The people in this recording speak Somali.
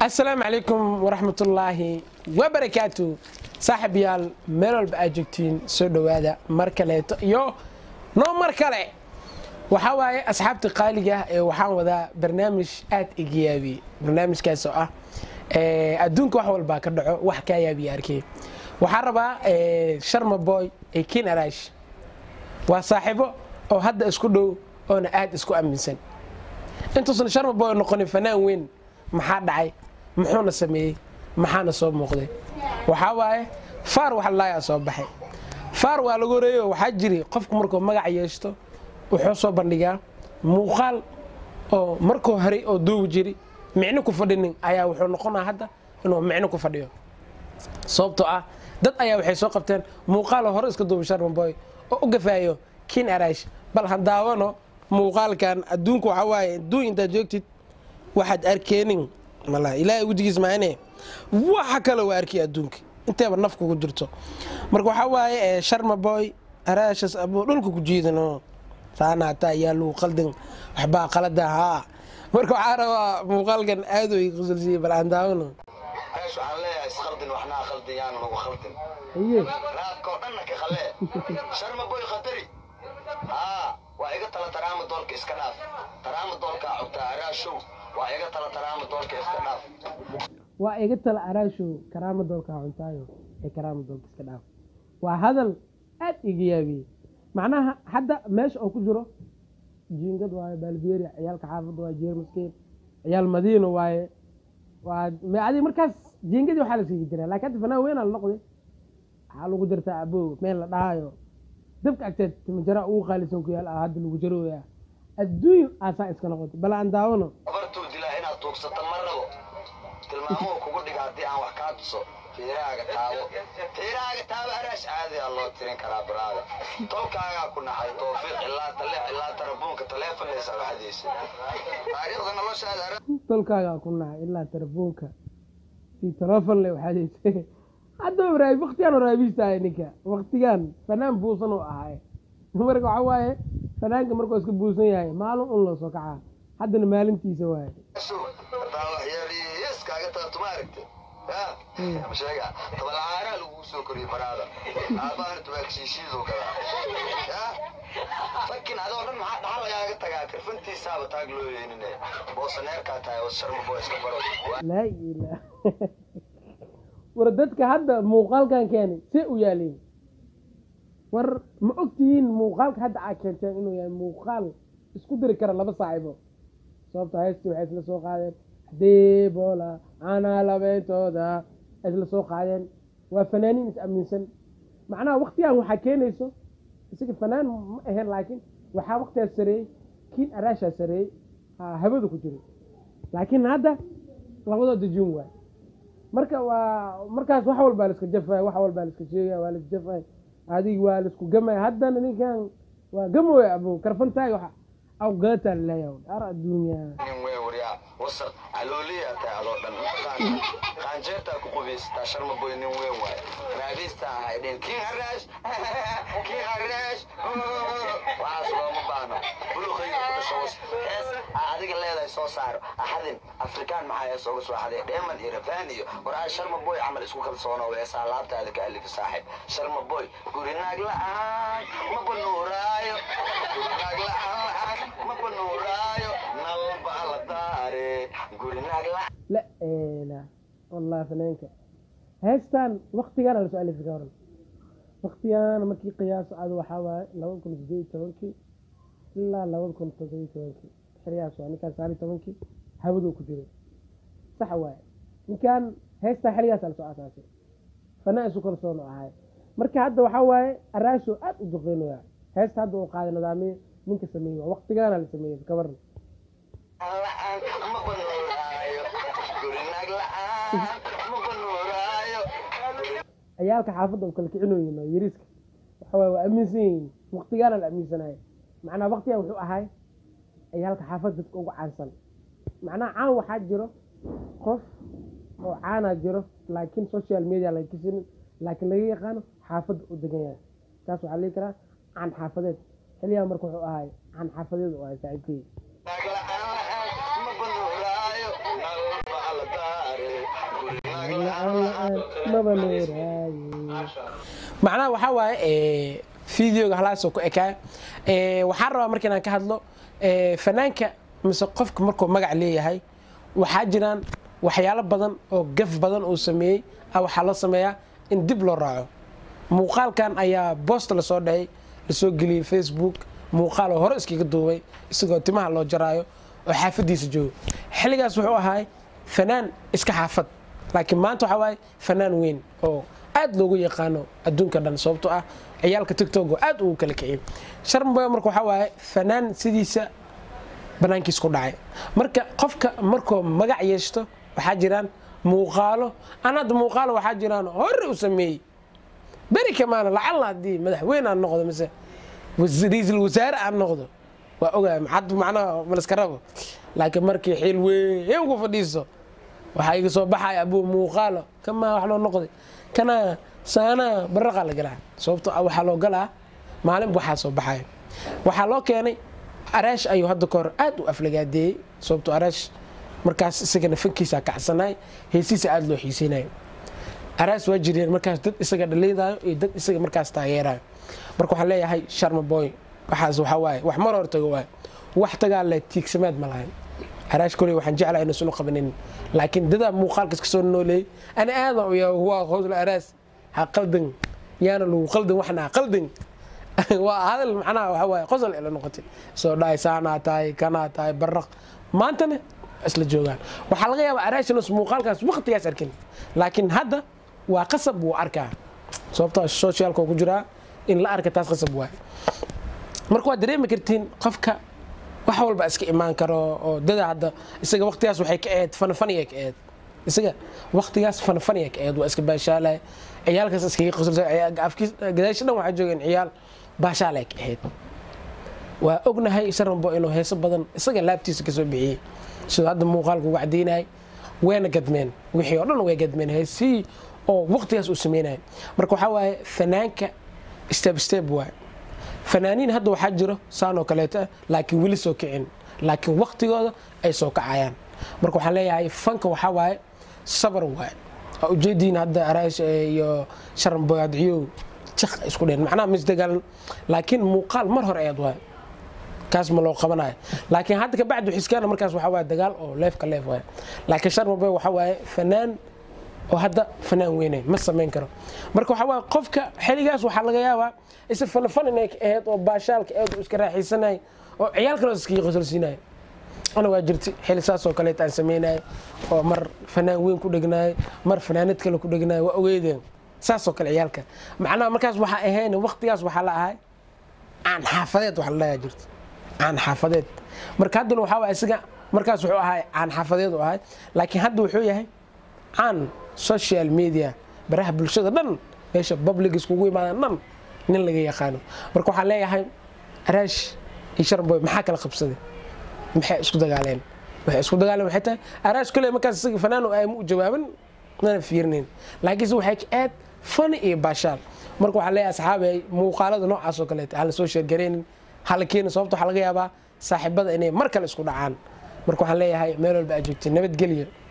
asalaamu calaykum waraxmatullaahi wabarakaatu saaxib yaal meel walba aad joogtiin soo dhowaada mar kaleeto iyo noo mar kale waxaa waaye asxaabta qaaliga ah ee waxaan wadaa barnaamij aad iga yaabiye barnaamijkaas oo ah adduunka wax walbaa ka dhaco wax kaa yaabiye arkey waxaan rabaa sharma boy ee kin arash waa saaxiibo oo hadda isku dhow oona aad isku aaminsan intuusan sharma boy noqonin fanaan weyn maxaa dhacay muxuuna sameeyey maxaana soo muuqday waxaa waaye faar wax laayaa soo baxay faar waa lagu horeeyo waxaa jiri qofku markuu magac yeeshto wuxuu soo bandhigaa muuqaal oo markuu haray oo duubi jiri micno ku fadhinin ayaa wuxuu noqonaa hadda inuu micno ku fadhiyo sababtoo ah dad ayaa waxay soo qabteen muuqaalo hore iska duubi sharmaboy oo u gafaayo kin arash bal ha daawano muuqaalkan adduunku waxaa waaye adduun intaad joogtid waxaad arkeenin mala ilaahay wejigiis maane waxa kale waa arkay adduunka inteeba naf kugu jirto marka waxaa waaye sharma boy araashas abuu dhulka ku jiidano saana hataa ayaa lagu qaldin waxbaa qalada haa marka waxaa rabaa muuqaalkan aad u qusulsiiyey bal aan daawano meesha waxaan leeyahay iskhaldin waxnaa khaldin yaana nagu khaldin aye raadka oo dhanna ka khalee sharma boy khatari haa waa iga tala taraama doolka iska dhaaf taraama doolkaa cugtaa araashow waa iga tala taraama doolka iska dhaaf waa iga tala araashow karaama doolka cuntaayo ee karaama doolka iska dhaaf waa hadal aad iga yaabiyey macnaha hadda meesha oo ku jiro jiingad waaye baalberia ciyaalka xaafadda waa jeermaskeed ciyaal madiino waaye waa adi markaas jiingadii waxaa la siigi jiraa laakiin hadda fanaan weynaa la noqday waxaa lagu jirtaa abow meel la dhahaayo dabka agteed timajara ugu qaalisan ku yaal ah hadda lagu jarooyaa adduun aasaa iska noqotay bal aan daawano abartuu dilaa inaad tuugsato ma rabo tilmaamuhu kugu dhiga haddii aan wax kaa tuso tiiraaga taabo tiiraaga taabo araash caadiyaa loo tirin karaa baraada tolkaagaa ku naxay toofiiq ilaa taleex ilaa tarabuunka taleefanaysa waxdiisa taariikhda noloshaada ara tolkaagaa ku nahay ilaa telefoonka si telefon le waxaadeysa hadda waraab waktigaan waraabistahay ninka waktigaan fanaan buusan oo ahay marka waxaa waaye fanaanka markuu iska buusan yahay maalin un loo soo kacaa haddana maalintiisa waaye hadaa waxyaaliis kaaga taabto ma aragte ya sheega tabalcaaraa lagu soo koriyey baraada aabahan tubaagshiishiiduu gadaa ya fakin adoo dhan maxaa dhaxal lagaaga tagaa karfantiisaaba taag loo yeynine boosaneerkaa tahay oo sharma boo iska baro laa ilaah war dadka hadda muuqaalkan keenay see u yaaliin war ma ogtihiin muuqaalka hadda aa keenteen inuu yahay muuqaal isku diri kara laba saaxiibo sababta heestii waxay isla soo qaadeen deebola anaa labeentooda ay isla soo qaadeen waa fanaaniin is aaminsan macnaha waktigan waxaa keenayso isaga fanaan ma ahayn laakiin waxaa waktigaas sareeyey kiin araashaa sareeyey hawada ku jiray laakiin hadda labadooda jun waay marka waa markaas wax walbaa laiska jafay wax walbaa laiska sheegay waa lais jafay adig waa laisku gamay haddana ninkan waa gamooya abo karfantaaga wax awgaataa laleeyahay ar adduunya nin wey waryaa wasaq calooliyaa tahay adoo dhan qaanjeertaa ku qubaysataa sharma boy nin weyn waaye raadiistaa ahay dhin kin haraash kin haraash waxaas looma baahno buluqayga ku dhasho was hees aa adiga leedahay soo saaro axadin afrikaan maxaa hees uga soo xaday dheeman iyo rafaan iyo waraa sharma boy camal isku kalsoono heesaa laabtaada ka alifi saaxib sharma boy guri naag la'aan ma banuuraayo guri naag la'aan ma banuuraayo nalba la daare guri naag la'aan la eela wallahi fanaanka heestan waktigaana lasoo alifi ka horan waktigaana markii qiyaaso aad waxaa waaye labada kun sideed iyo tobankii ilaa labada kun toddoba iyo tobankii xeryahaas waa ninkaan sagaal iyo tobankii hawadu ku jiray sax waaye ninkan heestan xeryahaasa lasoo asaasay fanaan isu kalsoon oo ahay marka hadda waxaa waaye araasho aad u duqeynaya heesta hadda uu qaaday nidaamiye ninka sameeyey waa waktigaana la sameeyey kabaran la'aan ma banuuraayo guri naag la'aan ma banuuraayo ciyaalka xaafadda u kala kicinoyin oo yariiska waxa waaye waa aaminsan yihiin waktigaana la aaminsanayo macnaha waktigan wuxuu ahay ciyaalka xaafadda dadka ugu caansan macnaha caan waxaa jiro qof oo caanaa jiro laakiin social media laga kisinin laakiin laga yaqaano xaafadda u degan yahay taas waxaa lii karaa caan xaafadeed xiliyaha marka wuxuu ahay caan xaafadeed u ahay saaxiibkeyga naag la'aan ma banuuraayo nalba la daare maba leeraaye macnaha waxaa waaye videoga halaasoo ku ekaa waxaan rabaa marka inaan ka hadlo fanaanka mise qofka markuu magac leeyahay waxaa jiraan waxyaalo badan oo gaf badan uu sameeyey a waxaa loo sameeyaa in dib loo raaco muuqaalkan ayaa boost lasoo dhahay lasoo geliyey facebook muuqaal oo hore iskaga duubay isagoo timaha loo jaraayo oo xaafadiisa joogo xilligaas wuxuu ahaay fanaan iska xaafad laakiin maanta waxaa waaye fanaan weyn oo aad loogu yaqaano adduunka dhan sababtoo ah ciyaalka tigtog oo aad ugu kala kiciyay sharmboy marka waxaa waaye fanaan sidiisa banaankiis ku dhacay marka qofka markuu magac yeeshto waxaa jiraan muuqaalo an hadda muuqaalo waxaa jiraan hore u sameeyey beri kamaana lacalla haddii madaxweyne aan noqdo mise ra-iisul wasaare aan noqdo waa ogaay maxad macnaha malaska rabo laakiin markii xiil weyn ku fadhiiso waxaa iga soo baxaya abuu muuqaalo kamaa wax loo noqday kana saanaa baraqaa la galaa sababto waxaa loo galaa maalinba waxaa soo baxaya waxaa loo keenay araash ayuu hadda ka hor aad u aflagaadeeyey sababto araash markaas isagana fankiisa kacsanaay heesiisa aada loo xiiseynayo araas waa jireen markaas dad isaga dhaliidaayo iyo dad isaga markaas taageerayo marka waxaan leeyahay sharma boy waxaas waxaa waaye wax mar hor tago waaye wax tagaa le tiigsamaad ma lahayn araash koley waxaan jeclaa ina sunu qabanin laakiin dadaa muuqaalkas kasoo nooleeyey ana aadan uya waa howsla araas ha qaldan yaana lagu qaldan waxna qaldan waa hadal macnaha waxa waaye qosol ila noqotay soo dhahay saanaa tahay kanaa tahay baraq maantana isla joogaan waxaa laga yaabaa araashinos muuqaalkaas waqtigaas arkin laakiin hadda waa qasab wuu arkaa sababtoo socialka ku jiraa in la arka taas qasab waay marka waad dareemi kartiin qofka wax walba iska imaan karo oo dada hadda isaga waqtigaas waxay ka ahayd fanfaniya ka ahayd isaga waqtigaas fanfaniya ka ahayd waa iska baashaalay ciyaalkaas iskaga qoslay gadaasha dhan waxaa joogeen ciyaal baashaalay ka ahayd waa ognahay sharanbo inuu heeso badan isaga laabtiisa kasoo bixiyey sidoo hadda muuqaalku ugu caddaynayay wayna gadmeen wixii oo dhan way gadmeen heesihii oo waqtigaas uu sameynaya marka waxaa waaye fanaanka step step waay fanaaniin hadda waxaa jiro saan oo kaleeto ah laakiin weli soo kicin laakiin waqtigooda ay soo kacayaan marka waxaan leeyahay fanka waxaa waaye sabar waay waa ujeediin hadda araash iyo sharanboy adciyow jaq isku dheen macnaha misdagaalan laakiin muuqaal mar hore ayaad waay kaas ma loo qabanayo laakiin hadda kabacdi xiskaana markaas waxaa waaye dagaal oo leefka leef waay laakiin sharmaboy waxaa waaye fanaan oo hadda fanaan weynay ma samayn karo marka waxaa waaye qofka xiligaas waxaa laga yaabaa isa fanafan inay ka ahayd oo baashaalka ahayd oo iska raaxaysanay oo ciyaal kale iskaga qosolsiinaya ana waa jirtay xili saas oo kaleet aan sameynaya oo mar fanaan weyn ku dhegnaay mar fanaanad kale ku dhegnaay waa ogeydeen saas oo kale ciyaalka macnaha markaas waxaa ahayn waqtigaas waxaa la ahay aan xaafadeed wax la dhayaa jirta aan xaafadeed marka haddana waxaa waa isaga markaas wuxuu ahaa aan xaafadeed u ahay laakiin hadda wuxuu yahay caan social media baraha bulshada dhan meesha public iskugu imaadaan dhan nin laga yaqaano marka waxaan leeyahay araash iyo sharboy maxaa kala qabsaday maxay isku dagaaleen waxay isku dagaaleen waxay tahay araash kale markaas isaga fanaan ay mu jawaaban mana fiirinayn laakiinse waxay ka aad fani iyo baashaal marka waxaan leeyahay asxaabay muuqaalada noocaas oo kaleeta hala soo sheergaraynin hala keeni sababta waxaa laga yaabaa saaxiibada inay mar kale isku dhacaan marka waxaan leeyahay meel walba aad joogtay nabadgelyo